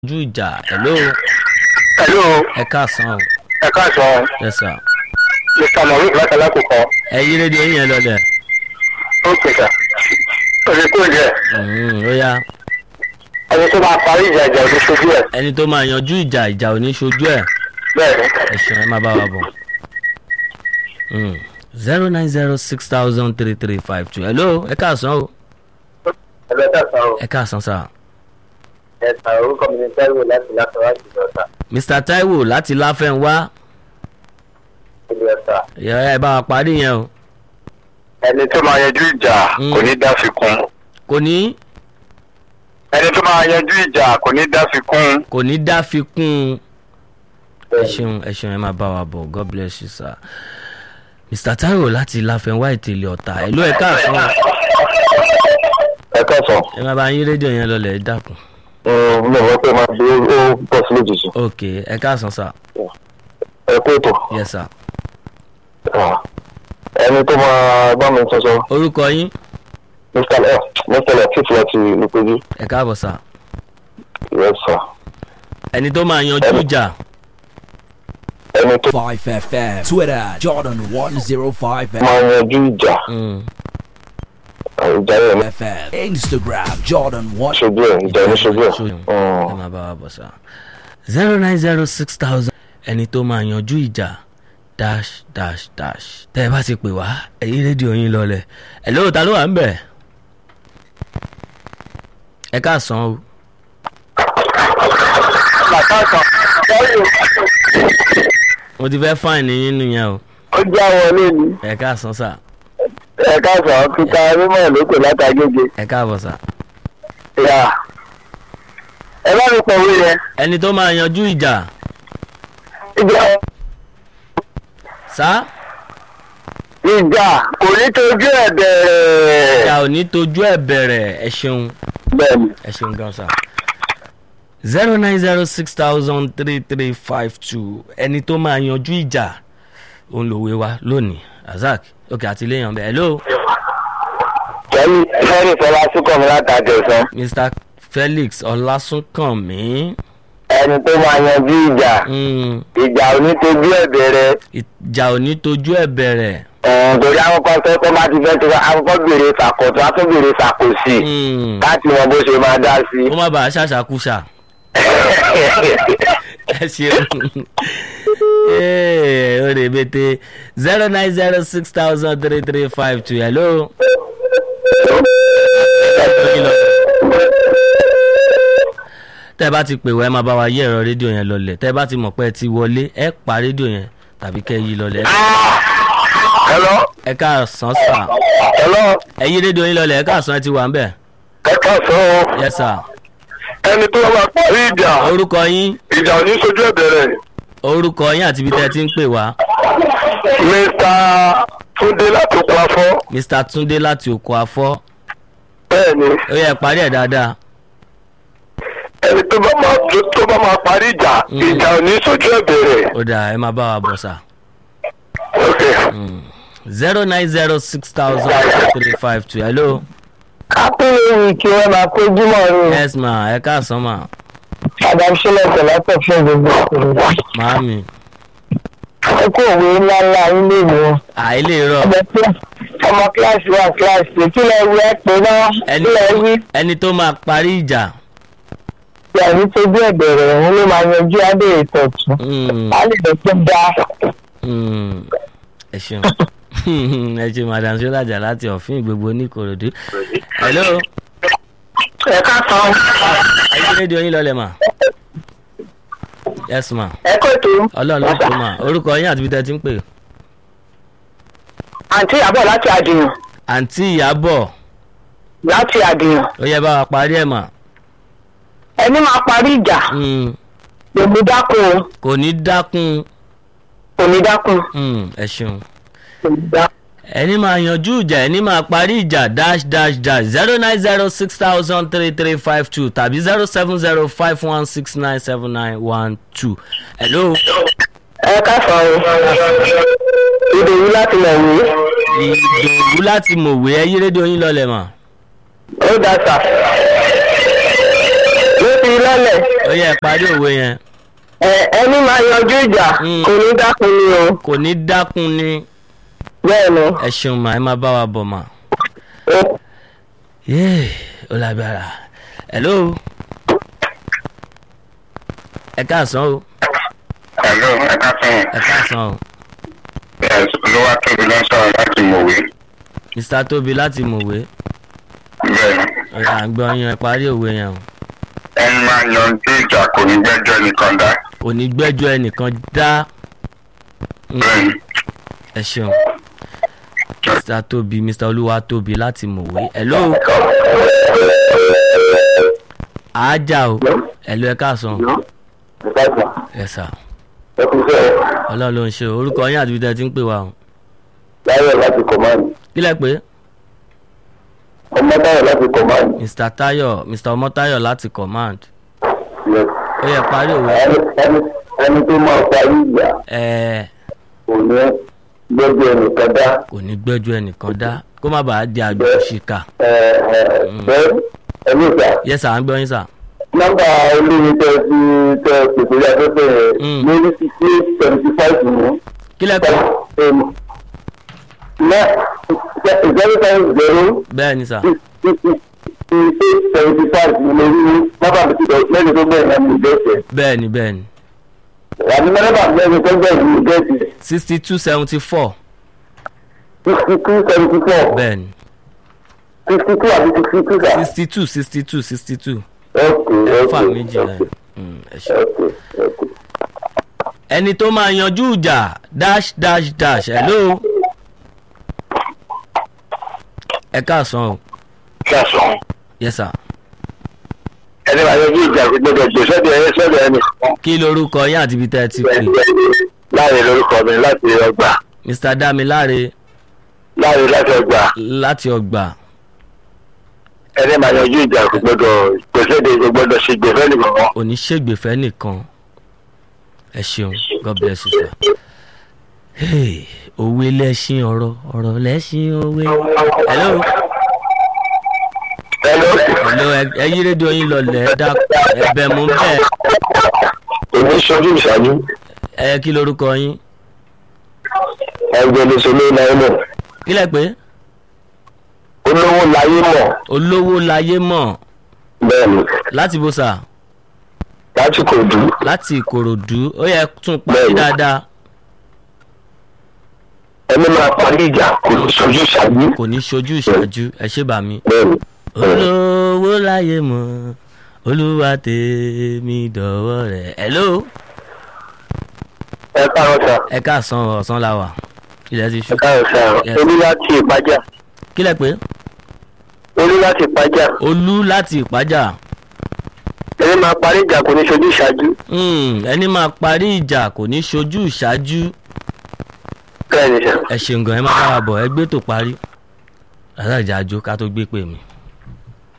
ojú ìjà hello hello ẹ káàsán o ẹ káàsán yes sir mr maroon láti alákòókò ẹ yí rédíò yín yẹn lọlẹ ó pèsè òṣè kúrò jẹ Mhm, ó yá ẹni tó máa parí ìjà ìjà òní ṣojú ẹ ẹni tó máa yanjú ìjà ìjà ò ní ṣojú ẹ bẹ́ẹ̀ ni ẹ ṣeun ẹ má bá wa bọ̀ zero nine zero six thousand three three five two hello ẹ káàsán o ẹlẹ́dà sàn ó ẹ káàsán sir ẹ̀sà orúkọ mi ní tẹ́lifù láti láfẹ́wájú ìjọta mr taiwo láti láfẹnwá ìlú ẹ̀sà. ẹ bá wa parí yẹn o ẹni tó máa yanjú ìjà Mm. kò ní dá fi kún kò ní ẹni tó máa yanjú ìjà kò ní dá fi kún kò ní dá fi kún un ẹ ṣeun ẹ ṣeun ẹ máa bá wa bọ̀ god bless you sir mr taiwo láti láfẹnwá ìtẹ̀lẹ̀ ọ̀tà ẹ̀ ló ẹ káàsán o. ẹ káàsán ẹ máa bá yín rédíò yẹn lọlẹ̀ ẹ dákun mi ò mọ̀ pé máa fi ó pọ̀ sí lójijì ok ẹ káàsán sir ẹ kó ètò yes sir ẹni tó máa bá mi sọsọ orúkọ yín mr f mr latif láti ìpéjú ẹ káàbọ̀ sir yes sir ẹni tó máa yanjú ìjà ẹni tó 5FM, Twitter, Jordan 105 máa yanjú ìjà Mm, ìjà yẹn ní FM, Instagram, Jordan 1. ṣojú ẹ ìjà ní ṣojú ẹ ṣojú. ẹ máa bá wa bọ̀ sir zero nine zero six thousand ẹni tó máa yanjú ìjà dash dash dash tẹ́ ẹ bá ti pè wá ẹ̀yí rédíò yín lọlẹ̀ ẹ̀ lóò ta ló wà ń bẹ̀ ẹ káàsán o bàtà kan sọ́yìn mo ti fẹ́ fáìní yín nìyẹn o ó já wọlé ni ẹ káàsán sir ẹ káàsán kíkà mímọ́ lókè látàgége ẹ káàbọ̀ sir yà ẹ bá mi pọ̀wé yẹn ẹni tó máa yanjú ìjà ìjà sá ìjà kò ní tójú ẹ bẹ̀rẹ̀ ìjà ò ní tojú ẹ̀ bẹ̀rẹ̀ ẹ ṣeun bẹ́ẹ̀ ni ẹ ṣeun gan sa zero nine zero six thousand three three five two ẹni tó máa yanjú ìjà òun lòwe wa lónìí razak òkè àtìlẹyìn ọbẹ hello kẹ́mi fẹ́rẹ̀ fọlá súnkọ̀ mi látàgẹ̀sán mr felix ọlásùnkànmí ẹni tó máa yanjú ìjà Mm, ìjà ò ní tójú ẹ bẹ̀rẹ̀ ìjà ò ní tojú ẹ̀ bẹ̀rẹ̀ ọ̀hún torí akọ́kọ́ tó tó bá ti fẹ́ tó akọ́kọ́ béèrè fàkọ̀tọ̀ á tún béèrè fàkòsì Mm, láti mọ bó ṣe máa dá sí. kó má bàa ṣàṣàkúṣà ẹ ṣeun ee ó rè bété zero nine zero six thousand three three five two hello. tẹ́ ẹ bá ti pè wá ẹ máa bá wa yí ẹ̀rọ rédíò yẹn lọlẹ̀ tẹ́ ẹ bá ti mọ̀ pé ẹ ti wọlé ẹ pa rédíò yẹn tàbí kẹ́ ẹ yí lọlẹ̀ hello ẹ káàsán sà hello ẹ yí rédíò yín lọlẹ̀ ẹ káàsán ẹ ti wà ń bẹ̀ ẹ káàsán o yes sir ẹni tó máa parí ìjà orúkọ yín ìjà ò ní sojú ẹ bẹ̀rẹ̀ orúkọ yín àti ibi tẹ́ ẹ ti ń pè wá mr túndé láti oko afọ mr túndé láti òkò afọ́ bẹ́ẹ̀ ni ó yẹ parí ẹ̀ dáadáa ẹni tó bá máa tó bá máa parí ìjà ìjà ò ní sojú ẹ bẹ̀rẹ̀ ó dáa ẹ máa bá wa bọ̀ sà ok zero nine zero six thousand three five two hello kápẹ́rẹ́ kí wọ́n máa kójú mọ́ ni yes ma ẹ káàsán ma adam sílẹ̀ tẹ̀lẹ́tẹ̀ fún gbogbo ìṣòro màámi ẹ kó òwe ńláńlá ilé mi wọn. àìlè rọ ọmọ kílá- ọmọ kíláàsì wa kíláàsì kí lẹ wí ẹ pé náà ẹni kí lẹ wí ẹni tó máa parí ìjà ìyá ní tójú ẹ̀bẹ̀rẹ̀ òun ló máa yanjú adé ìtọ̀tún Mm, á lè lọ tó dá mm, ẹ ṣeun ẹ ṣe madam sọlájà láti ọ̀fìn gbogbo oníkòròdú hello ẹ ká san ẹ yí rédíò yín lọlẹ̀ mà yes ma ẹ kó tó ọlọ́run ló kó mà orúkọ yín àti ibi tẹ́ ẹ ti ń pè àǹtí àbọ̀ láti àdìyàn àǹtí ìyábọ̀ láti àdìyàn ó yẹ bá wa parí ẹ̀ mà ẹni máa parí ìjà Mm, lèmi dákun o kò ní dákun kò ní dákun Mm, ẹ ṣeun. kò ní dákun. ẹni máa yanjú ìjà ẹni máa parí ìjà dash dash dash zero nine zero six thousand three three five two tàbí zero seven zero five one six nine seven nine one two. hello ẹ ká san o ìdòwú láti mọ̀ wí ìdòwú láti mọ̀wé ẹ yí rédíò yín lọlẹ̀ mà. ó dá sà ló ti lọ́lẹ̀ ó yẹ parí òwe yẹn ẹ ẹni máa yanjú ìjà Mm. kò ní dákun ni o kò ní dákun ni bẹ́ẹ̀ ni ẹ ṣeun mà ẹ máa bá wa bọ̀ mà. ó yéè ó lágbára hello ẹ káàsán o Hello, ẹ káàsán. ẹ káàsán o Yes, olúwa tóbi ló ń sọ̀rọ̀ láti mòwe. mr tóbi láti mòwe Bẹ́ẹ̀ni, ọ̀rọ̀ àgbọn yẹn ẹ parí òwe yẹn o ẹni máa yanjú ìjà kò ní gbẹ́jọ́ nìkan dá. kò ní gbẹ́jọ́ ẹnìkan dá Mm, Bẹ́ẹ̀ni, ẹ ṣeun mr tóbi mr olúwa tóbi láti mòwe hello àájà o hello ẹ káàsán ẹ sà ọlọ́run ló ń ṣe o. orúkọ yín àti ibi tẹ́ ẹ ti ń pè wá o láyọ̀ láti kọ̀máàlì kí lẹ pé ọmọ táyọ̀ láti kọ̀máàlì mr tayo mr ọmọtayo láti command ó yẹ parí òwe ẹni tó máa parí ìjà ẹ kò ní gbẹ́jọ́ ẹnìkan dá kò ní gbẹ́jọ́ ẹnìkan dá kó má bàa di àgbẹ̀ òṣìkà bẹ́ẹ̀ ẹni ìjà yẹ sà ń gbọ́ yín sà nọ́mbà olóyin tẹ fi tẹ pèsè afẹ́fẹ́ Mm. yẹn lórí sixty eight seventy five ní. kí lẹ pé zero five zero bẹ́ẹ̀ ni sà sixty eight seventy five ní lórí nọ́mbà mi ti bẹ̀ lẹ́yìn tó bẹ̀rẹ̀ náà mi gẹ̀ẹ́sì. bẹ́ẹ̀ ni bẹ́ẹ̀ ni àbí nọ́mbà lẹ́yìn tó bẹ̀rẹ̀ mi gẹ̀ẹ́sì sixty two seventy four sixty two seventy four bẹ́ẹ̀ ni sixty two àbí sixty two sà. sixty two sixty two sixty two ok fà ok méjì náà Mm, ẹ ṣé. ok ok. ẹni tó máa yanjú ìjà dash dash dash hello ẹ káàsán o kẹsàn-án yes sir ẹni máa yanjú ìjà gbọdọ̀ gbé sọ́dọ̀ ẹ sọ́dọ̀ ẹni. kí lorúkọ yín àti ibi tẹ́ ẹ ti pè láàrin lórúkọ mi láti ọgbà mr damiláre láàrin láti ọgbà láti ọgbà ẹni máa yanjú ìjà kò gbọdọ̀ gbèsèdè kò gbọdọ̀ ṣe gbèfẹ́ nìkan kan. oníṣègbèfẹ́ nìkan ẹ ṣeun god bless you sir. Hey, òwe lẹ́ṣin ọ̀rọ̀ ọ̀rọ̀ lẹ́ṣin òwe. hello hello hello ẹ- ẹ yí rédíò yín lọlẹ̀ ẹ dá ẹbẹ̀ mú bẹ́ẹ̀ èmi ṣojú ìṣáájú ẹ kí lorúkọ yín ẹgbẹ́ lóṣèlú náírà mọ̀ kí lẹ pé olówó láyé mọ̀ olówó láyé mọ̀ bẹ́ẹ̀ ni láti bó sà láti kò dùn láti ìkòròdú ó yẹ tún parí Bẹ́ẹ̀ni. dáadáa ẹni máa parí ìjà kò ní ṣojú ìṣáájú kò ní ṣojú ìṣáájú ẹ ṣé bà mí. bẹ́ẹ̀ ni. olówó láyé mọ̀ olúwa tèmi dọ̀wọ́ rẹ̀ hello ẹ káàárọ̀ sà ẹ káàsán ọ̀sán la wà ilẹ̀ ti ṣú ẹ káàárọ̀ sà Yes. olú láti ìpájà kí lẹ pé olú láti ìpájà olú láti ìpájà ẹni máa parí ìjà kò ní ṣojú ìṣáájú Hmm, ẹni máa parí ìjà kò ní ṣojú ìṣáájú bẹ́ẹ̀ ni sà. ẹ ṣeun gan ẹ má bá wa bọ̀ ẹ gbé tó parí alájà àjò ká tó gbé pè mí.